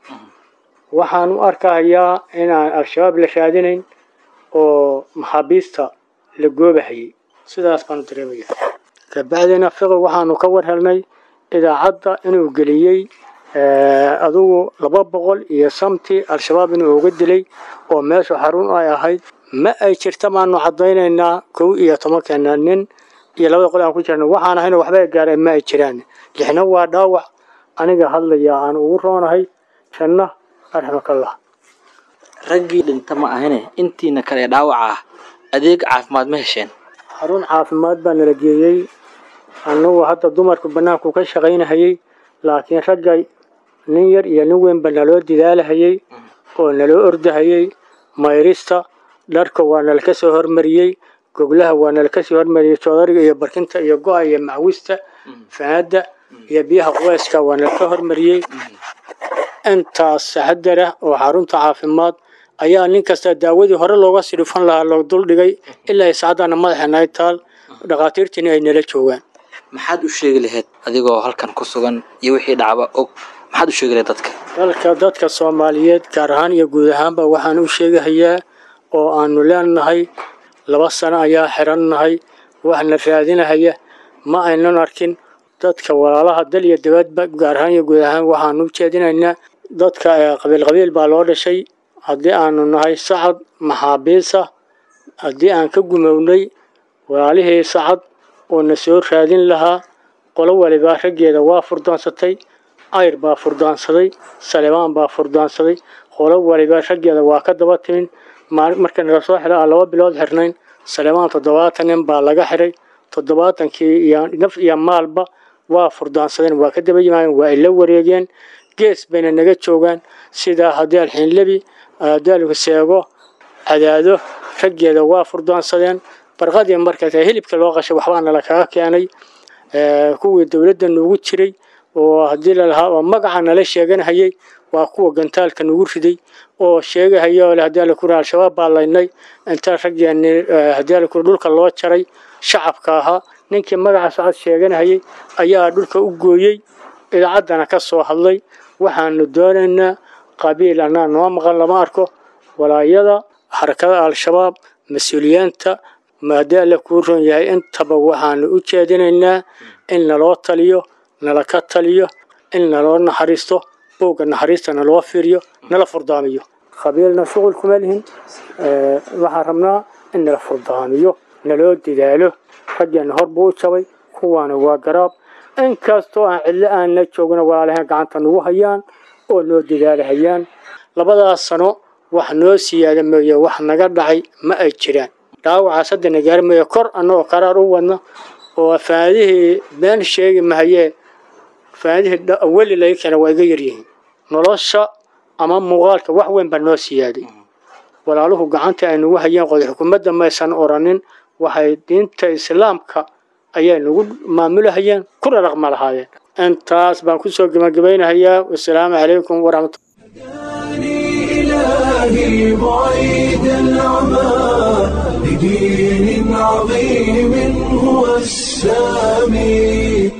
waxaan u arkahayaa inaan al-shabaab la raadinayn oo maxaabiista la goobahayay sidaas baanu dareemaya kabacdina fiqi waxaanu ka war helnay idaacadda inuu geliyey adugu laba boqol iyo samti al-shabaab inuu uga dilay oo meeshu xarun ay ahayd ma ay jirta maanu caddaynaynaa kow iyo tobankeena nin iyo labada qol aan ku jirna waxaan ahayna waxba ay gaareen ma ay jiraan lixna waa dhaawac aniga hadlaya aan ugu roonahay janna arxamakallah raggii dhinta ma ahine intiina kale ee dhaawaca ah adeeg caafimaad ma hesheen xarun caafimaad baa nala geeyey annagu hadda dumarku bannaanku ka shaqaynahayey laakiin ragga nin yar iyo nin weynba naloo didaalahayey oo naloo ordahayey mayrista dharka waa nala ka soo hormariyey goglaha waa nala kasoo hormariyey joodariga iyo barkinta iyo go-a iyo macwista faadda iyo biyaha quweyska waa nala ka hormariyey intaas saxadara oo xarunta caafimaad ayaa nin kasta daawadii hore looga sii dhufan lahaa loo duldhigay ilaa saacadana madaxeena ay taal dhakhaatiirtiina ay nala joogaan maxaad u sheegi lahayd adigoo halkan ku sugan iyo wixii dhacba og maxaad u sheegi lahayd dadka dalka dadka soomaaliyeed gaar ahaan iyo guud ahaanba waxaan u sheegahayaa oo aanu leenahay laba sano ayaa xirannahay waxna raadinahaya ma aynan arkin dadka walaalaha dal iyo dabadba gaar ahaan iyo guud ahaan waxaanu u jeedinaynaa dadka qabiil qabiil baa loo dhashay haddii aanu nahay sacad maxaabiisa haddii aan ka gumownay walaalihii sacad oo na soo raadin lahaa qolo walibaa raggeeda waa furdaansatay ayr baa furdaansaday salebaan baa furdaansaday qolo walibaa raggeeda waa ka daba timin marka nala soo xidha aan laba bilood xirnayn salebaan toddobaatan nin baa laga xiray toddobaatankii iyo naf iyo maalba waa furdaansadeen waa ka daba yimaadeen waa ila wareegeen gees bayna naga joogaan sida haddii alxiinlebi haddii seego cadaado raggeeda waa furdaansadeen barqadii markaas hilibka loo qashay waxbaa nala kaga keenay kuwii dowladda nuugu jiray oo haddii lalahaa oo magaca nala sheeganhayay waa kuwa gantaalka nugu riday oo sheegahaya oo haddii alla kura al-shabaab baa laynay inta raggeeni haddii alla kura dhulka loo jaray shacabka ahaa ninkii magaca sacad sheeganhayay ayaa dhulka u gooyey idaacaddana ka soo hadlay waxaanu doonaynaa qabiil annaa noo maqan lama arko walaayada xarakada al-shabaab mas-uuliyiinta haddii alla kuu ron yahay intaba waxaanu u jeedinaynaa in naloo taliyo nala ka taliyo in naloo naxariisto buugga naxariista naloo fiiriyo nala furdaamiyo qabiilna shuqul kuma lihin waxaan rabnaa in nala furdaamiyo naloo dadaalo raggeena hor buu u jabay kuwaana waa garaab inkastoo aan cidlo aanna joogna walaalahayn gacanta nagu hayaan oo noo dadaalahayaan labadaas sano wax noo siyaada mooye wax naga dhacay ma ay jiraan dhaawacaas hadda nagaari mooye kor annagoo qaraar u wadna oo faadihii been sheegi mahayee faadihii weli laga keena waa iga yaryihiin nolosha ama muuqaalka wax weyn baa noo siyaaday walaaluhu gacanta ay nagu hayeen qoday xukuumadda maysan oranin waxay diinta islaamka ayay nagu maamulahayeen kuna dhaqma lahaayeen intaas baan kusoo gebagabaynahayaa wasalaamu calaykum waraxmat إلهي بعيد العمى لدين عظيم هو السامي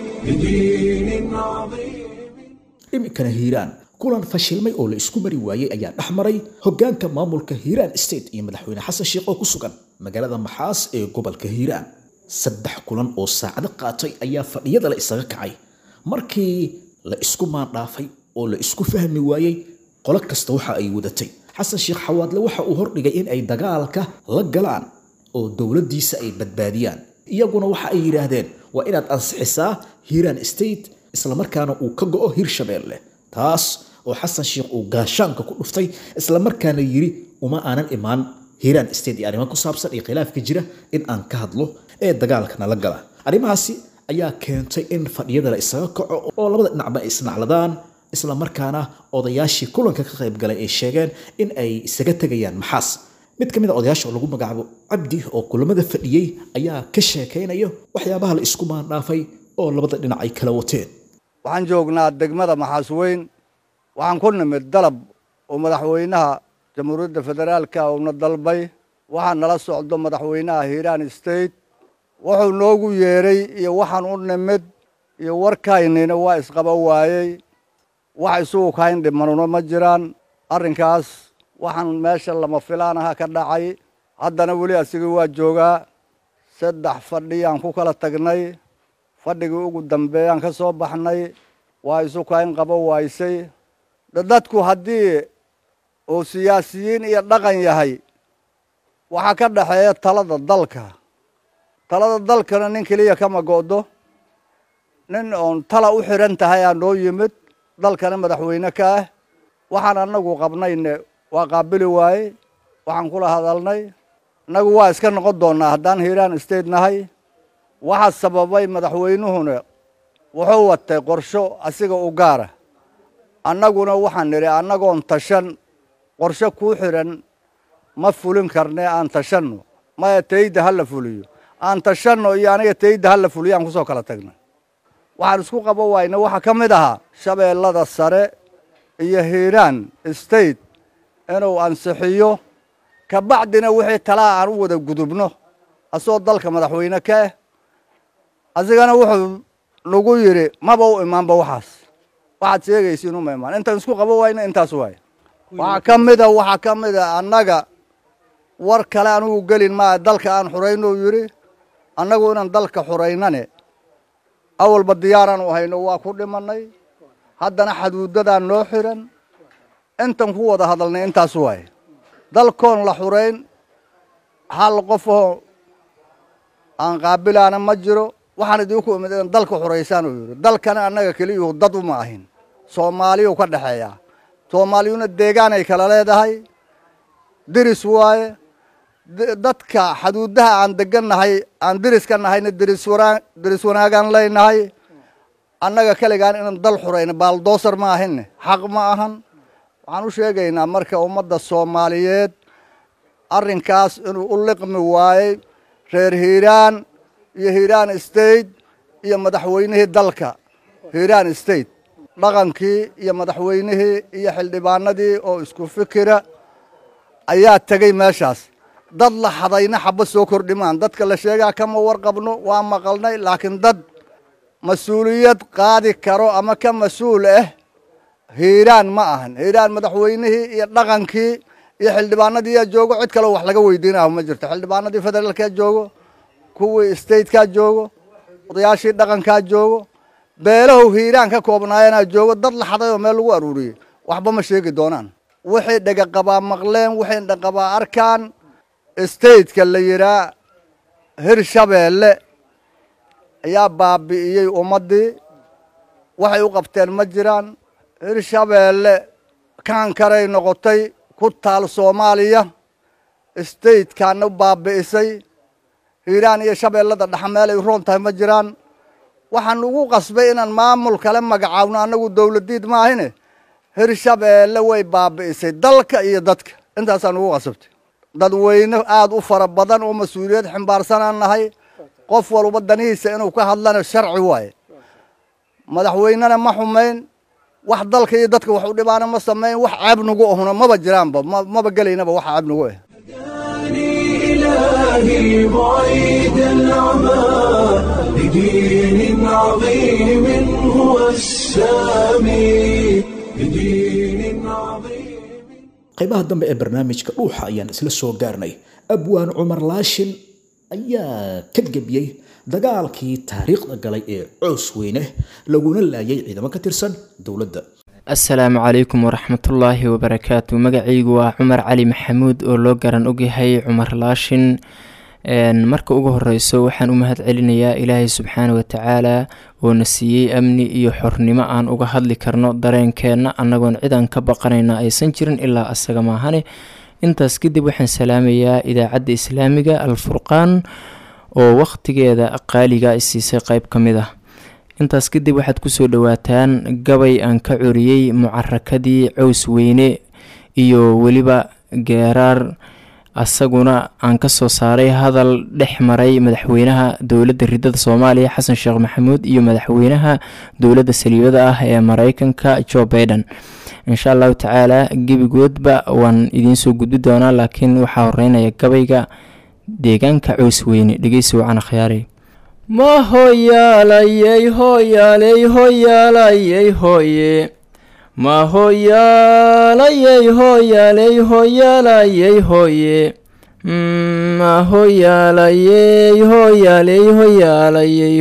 لدين عظيم iminkana hiiraan kulan fashilmay oo la isku mari waayey ayaa dhex maray hoggaanka maamulka hiiraan state iyo madaxweyne xasan sheekh oo ku sugan magaalada maxaas ee gobolka hiiraan saddex kulan oo saacado qaatay ayaa fadhiyada la isaga kacay markii la isku maandhaafay oo la isku fahmi waayey qolo kasta waxa ay wadatay xasan sheekh xawaadle waxa uu hordhigay in ay dagaalka la galaan oo dowladdiisa ay badbaadiyaan iyaguna waxa ay yidhaahdeen waa inaad ansixisaa hiiraan state islamarkaana uu ka go'o hirshabeelle taas oo xasan sheekh uu gaashaanka ku dhuftay islamarkaana yidhi uma aanan imaan hiiraan state iyo arrimo ku saabsan iyo khilaafka jira in aan ka hadlo ee dagaalkana la gala arrimahaasi ayaa keentay in fadhiyada la isaga kaco oo labada dhinacba ay isnacladaan islamarkaana odayaashii kulanka ka qayb galay ay sheegeen in ay isaga tegayaan maxaas mid ka mid a odayaasha oo lagu magacaabo cabdi oo kulamada fadhiyey ayaa ka sheekaynaya waxyaabaha la isku maandhaafay oo labada dhinac ay kala wateen waxaan joognaa degmada maxaas weyn waxaan ku nimid dalab oo madaxweynaha jamhuuriyadda federaalka uuna dalbay waxaa nala socdo madaxweynaha hiiraan state wuxuu noogu yeedhay iyo waxaan u nimid iyo warkaynina waa isqaba waayey wax isugu kayn dhimanuna ma jiraan arrinkaas waxaan meesha lama filaanaha ka dhacay haddana weli asigii waa joogaa saddex fadhiyaan ku kala tagnay fadhigii ugu dambeeyaan ka soo baxnay waa isu kayn qabo waysay dadku haddii uu siyaasiyiin iyo dhaqan yahay waxaa ka dhaxeeya talada dalka talada dalkana nin keliya kama go'do nin oon tala u xidhan tahay aa noo yimid dalkana madaxweyne ka ah waxaan annagu qabnayne waa qaabili waaye waxaan kula hadalnay innagu waa iska noqon doonnaa haddaan hiiraan state nahay waxaa sababay madaxweynuhuna wuxuu watay qorsho asiga u gaara annaguna waxaan nidhi annagoon tashan qorsho kuu xidhan ma fulin karne aan tashanno maya tayda ha la fuliyo aan tashanno iyo aniga tayda ha la fuliyo aan kusoo kala tagnay waxaan isku qabo wayna waxaa ka mid ahaa shabeellada sare iyo hiiraan state inuu ansixiyo kabacdina wixii talaa aan u wada gudubno asoo dalka madaxweyne ka ah asigana wuxuu nagu yidhi maba u imaanba waxaas waxaad sheegaysiin uma imaan intaan isku qabo wayna intaas waay waxaa ka mida waxaa ka mida annaga war kale anugu gelin maa dalka aan xurayno yidhi annagu inaan dalka xuraynane awalba diyaaraan u hayno waa ku dhimanay haddana xaduudadaan noo xiran intan ku wada hadalnay intaas waay dalkoon la xurayn hal qofoo aan qaabilaana ma jiro waxaan idinku imid in dalka xuraysaan uu yidhi dalkana annaga keliyuhu dad uma ahin soomaaliyuu ka dhexeeyaa soomaaliyuna deegaanay kala leedahay diris waaye dadka xaduudaha aan degannahay aan diriska nahayna diris wanaa diris wanaagaan leynahay annaga keligaan inaan dal xurayna baaldoosar ma ahinne xaq ma ahan waxaan u sheegaynaa marka ummadda soomaaliyeed arrinkaas inuu u liqmi waayey reer hiiraan iyo hiiraan state iyo madaxweynihii dalka hiiraan state dhaqankii iyo madaxweynihii iyo xildhibaanadii oo isku fikira ayaa tegey meeshaas dad la hadayna xaba soo kordhimaan dadka la sheegaa kama warqabno waa maqalnay laakiin dad mas-uuliyad qaadi karo ama ka mas-uul ah hiiraan ma ahan hiiraan madaxweynihii iyo dhaqankii iyo xildhibaanadii yaa joogo cid kaleo wax laga weydiinaho ma jirto xildhibaanadii federaalkaa joogo kuwii statekaa joogo odayaashii dhaqankaa joogo beelahu hiiraan ka koobnaayanaa joogo dad la xaday oo meel lagu aruuriyey waxba ma sheegi doonaan waxay dhegaqabaa maqleen waxay dhaqabaa arkaan stateka la yidhaa hirshabeelle ayaa baabi'iyey ummaddii waxay u qabteen ma jiraan hirshabeelle kaankaray noqotay ku taal soomaaliya statekaana baabi'isay hiiraan iyo shabeellada dhexe meel ay roon tahay ma jiraan waxaan ugu qasbay inaan maamul kale magacaawno annagu dowladiid maahine hirshabeelle way baabi'isay dalka iyo dadka intaasaan ugu qasabtay dadweyne aada u fara badan oo mas-uuliyad ximbaarsanaan nahay qof walba danihiisa inuu ka hadlana sharci waaye madaxweynena ma xumayn wax dalka iyo dadka wax u dhibaana ma samayn wax ceeb nagu ahuna maba jiraanba maba gelaynaba wax ceeb nagu ah إلهي بعيد العمى لدين عظيم هو السامي لدين عظيم qaybaha dambe ee barnaamijka dhuuxa ayaan isla soo gaarnay abwaan cumar laashin ayaa ka gebiyey dagaalkii taariikhda galay ee coos weyne laguna laayay ciidamo ka tirsan dowladda asalaamu calaykum waraxmatullaahi wabarakaatu magacaygu waa cumar cali maxamuud oo loo garan ogyahay cumar laashin marka ugu horeyso waxaan u mahad celinayaa ilaahay subxaana watacaala oo na siiyey amni iyo xornimo aan uga hadli karno dareenkeenna annagoon cidan ka baqanayna aysan jirin ilaa asaga maahane intaas kadib waxaan salaamayaa idaacadda islaamiga alfurqaan oo wakhtigeeda qaaliga isiisay qeyb ka mid ah intaas kadib waxaad kusoo dhawaataan gabay aan ka coriyey mucarakadii cows weyne iyo weliba geeraar asaguna aan kasoo saaray hadal dhex maray madaxweynaha dowladda ridada soomaaliya xasan sheekh maxamuud iyo madaxweynaha dowladda saliibada ah ee mareykanka joe baiden insha allahu tacaala gebigoodba waan idiinsoo gudbi doonaa laakiin waxaa horeynaya gabayga deegaanka cows weyne dhegeysi wacan akhyaarey ma hoyaalayey hoyaaley hoyaalayey hoye ma hoyaalayey hoyaaley hoyaalayey hoye ma hoyaalayey hoyaaley hoyaalayey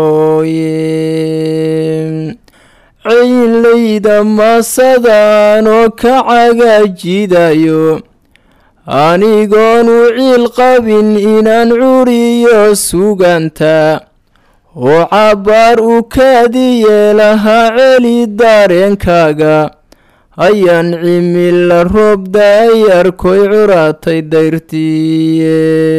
hoye ciinlayda masadaan oo ka cagajidayo anigoonu ciil qabin inaan curiyo suganta oo cabbaar u kaadiye lahaa celi dareenkaaga ayaan cimila roobda ay arkoy curatay dayrtiye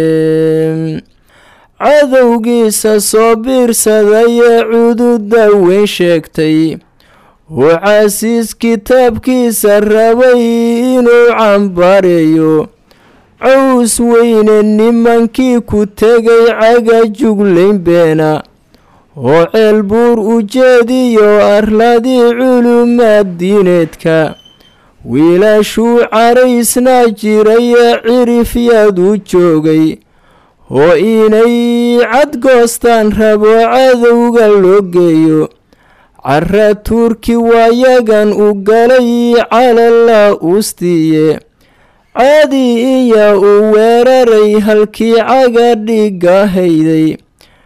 cadowgiisa soo biirsadayee cududa weyn sheegtay oo casiis kitaabkiisa rabay inuu cambareeyo cows weyne nimankii ku tegay caga juglayn beena oo ceel buur ujeediyo arladii culumaad diineedka wiilashuu caraysnaa jirayee cirifyaad u joogay oo inay cadgoostaan rabo cadowga loo geeyo cara tuurki waayagan u galay calala uustiiye caadi iya u weeraray halkii caga dhiga hayday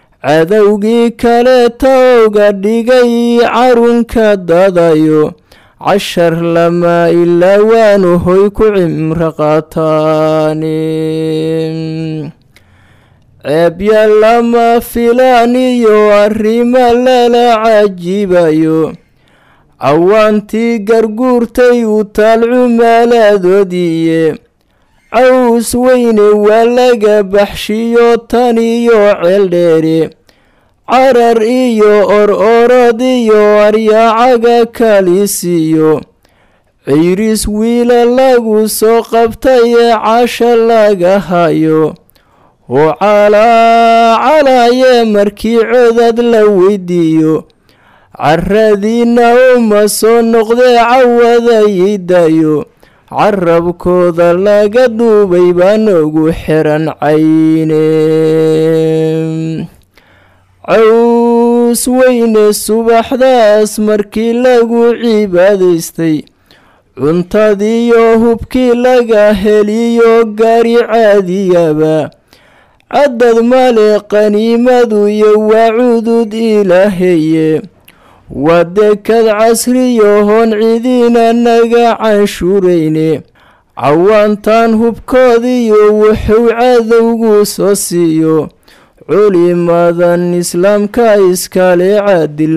cadowgii kaleeta oga dhigay carunka dadayo cashar lamaa ilaa waanu hoy ku cimro qaataani ceebya lama filaan iyo arrimo lala cajibayo cawaantii garguurtay u taal cumaaladoodiiye caws weyne waa laga baxshiyo tan iyo ceeldheere carar iyo or orod iyo aryaacaga kalisiyo ciiris wiila lagu soo qabtayee casha laga hayo oo calaacalaayee markii codad la weydiiyo caradiina uma soo noqdee cawadaydayo carabkooda laga duubay baan ugu xiran cayne caws weyne subaxdaas markii lagu cibaadaystay cuntadiyo hubkii laga heliyo gaari caadiyaba cadad male qaniimadu iyo waa cudud ilaaheye waa dekad casriyo hoon cidiina naga canshuurayne cawaantaan hubkoodiyo wuxuu cadowgu soo siiyo culimadan islaamka iskale caadil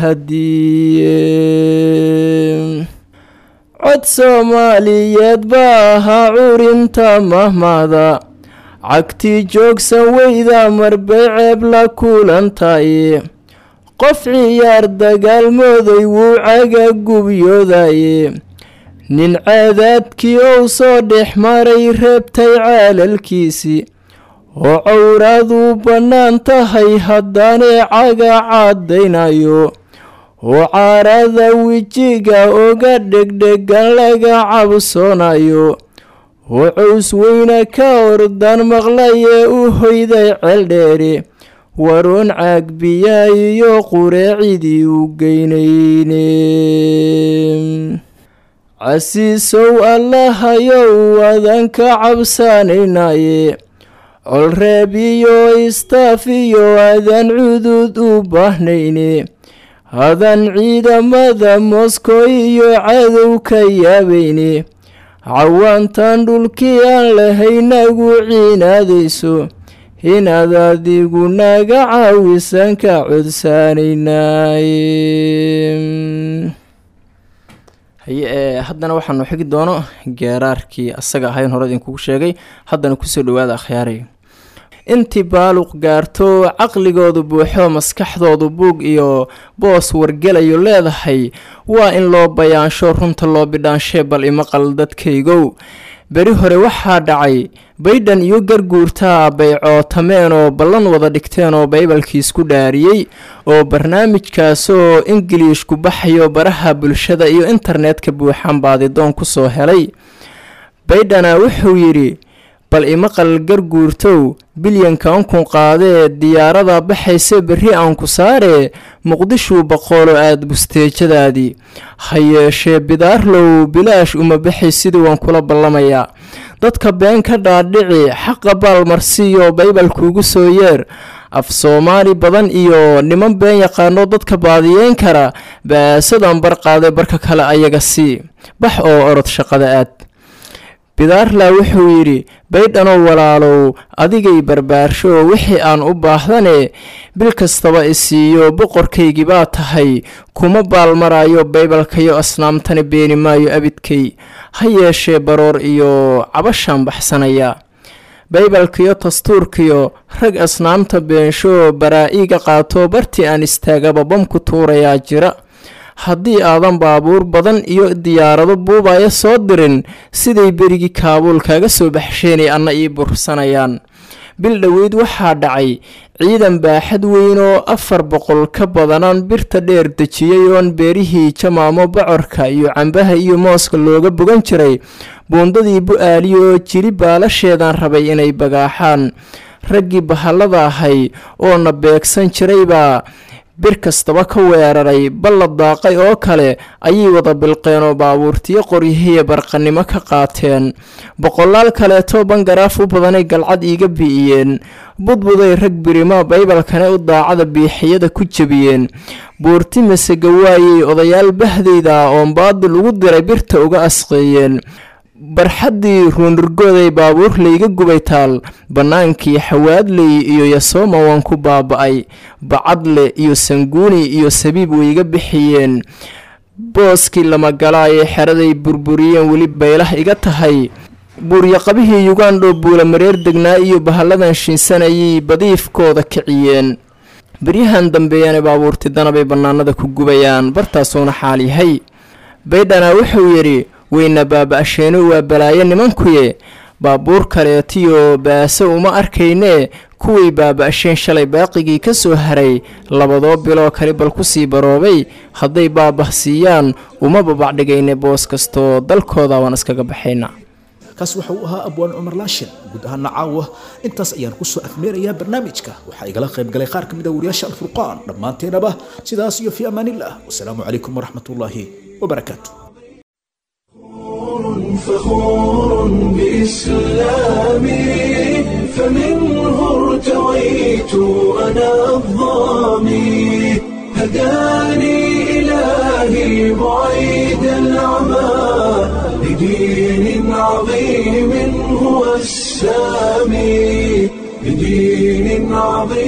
mahadiye cod soomaaliyeed baa ahaa curinta mahmada cagtii joogsan weyda marbay ceeb la kulantaye qof ciyaar dagaalmooday wuu caga gubyoodaye nin caadaadkii ou soo dhex maray reebtay caalalkiisii oo cawraaduu bannaan tahay haddaanee caga caddaynayo oo caarada wejiga oga dhegdhegan laga cabsoonayo oo caws weyne ka ordan maqlayee u hoyday ceeldheere waroon caagbiyaa iyo qureecidii u geynayne casiisow allahayow wadan ka cabsanaynaye colreeb iyo istaaf iyo adan cudud u baahnayne hadan ciidamada moskow iyo cadow ka yaabayne cawaantan dhulkii aan lahaynagu ciinaadayso inaad adigu naga caawisan ka codsaanaynaaye haye ee haddana waxaanu xigi doono geeraarkii asaga ahayn hore idinkugu sheegay haddana kusoo dhawaada akhyaaray intii baaluq gaarto caqligoodu buuxo maskaxdoodu buug iyo boos wargelayo leedahay waa in loo bayaansho runta loo bidhaanshee bal imaqal dadkaygow beri hore waxaa dhacay baydhan iyo garguurtaa bay cootameen oo ballan wada dhigteen oo baybalkii isku dhaariyey oo barnaamijkaasoo ingiliishku baxayo baraha bulshada iyo internetka buuxan baadidoon kusoo helay baydhana wuxuu yidhi bal imaqal garguurtow bilyanka ankun qaadee diyaarada baxayse berri aan ku saaree muqdishuu boqoolo aada busteejadaadii ha yeeshee bidaarlow bilaash uma baxay sidii waan kula ballamayaa dadka been ka dhaadhici xaqa baalmarsiiyo baybalkuugu soo yeer af soomaali badan iyo niman been yaqaano dadka baadiyeyn kara baasadan bar qaaday barka kale ayaga sii bax oo orod shaqada aad bidaarlaa wuxuu yidhi baydhanoo walaalow adigay barbaarsho wixii aan u baahdane bil kastaba isiiyo boqorkaygii baa tahay kuma baalmaraayo baybalkayo asnaamtani beeni maayo abidkay ha yeeshee baroor iyo cabashaan baxsanaya baybalkiyo dastuurkiyo rag asnaamta beensho baraa-iga qaato bartii aan istaagaba bamku tuurayaa jira haddii aadan baabuur badan iyo diyaarado buubaya soo dirin siday berigii kaabuul kaaga soo baxsheenay anna ii bursanayaan bil dhoweyd waxaa dhacay ciidan baaxad weyn oo afar boqol ka badanaan birta dheer dejiyey oon beerihii jamaamo bocorka iyo cambaha iyo mooska looga bogan jiray buundadii bu-aali oo jiri baalasheedan rabay inay bagaaxaan raggii bahallada ahay oo na beegsan jiraybaa bir kastaba ka weeraray balla daaqay oo kale ayay wada bilqeen oo baabuurtiyo qoryihiya barqanimo ka qaateen boqolaal kaleetoo bangaraaf u badanay galcad iiga bi'iyeen budbuday rag birima baybalkane u daacada biixiyada ku jebiyeen buurti masega waayey odayaal bahdayda oon baadil ugu diray birta uga asqeeyeen barxaddii ruunurgooday baabuur layga gubay taal bannaankii xawaadley iyo yasooma waan ku baaba'ay bacadle iyo sanguuni iyo sabiib wayga bixiyeen booskii lamagalaayee xeraday burburiyeen weli baylah iga tahay buuryaqabihii yugandho buula mareer degnaa iyo bahalladan shiinsanayay badiifkooda kiciyeen beryahan dambeeyana baabuurti danabay bannaanada ku gubayaan bartaasuuna xaal yahay baydhana wuxuu yidhi weyna baaba-asheenu waa balaayo nimankuye baabuur kaleetiyo baaso uma arkaynee kuwii baaba-asheen shalay baaqigii ka soo haray labadoo biloo kale bal kusii baroobay hadday baabah siiyaan uma babacdhigayne boos kastoo dalkooda waan iskaga baxayna kaas waxa uu ahaa abwaan cumar laashin guud ahaana caawa intaas ayaan kusoo afmeerayaa barnaamijka waxaa igala qayb galay qaar ka mid a wariyaasha alfurqaan dhammaanteenaba sidaas iyo fii amaanillah wasalaamu calaykum waraxmatullaahi wabarakaatu فخور بإسلامي فمنه ارتويت أنا الظامي هداني إلهي بعيد العمى لدين عظيم هو السامي لدين عظيم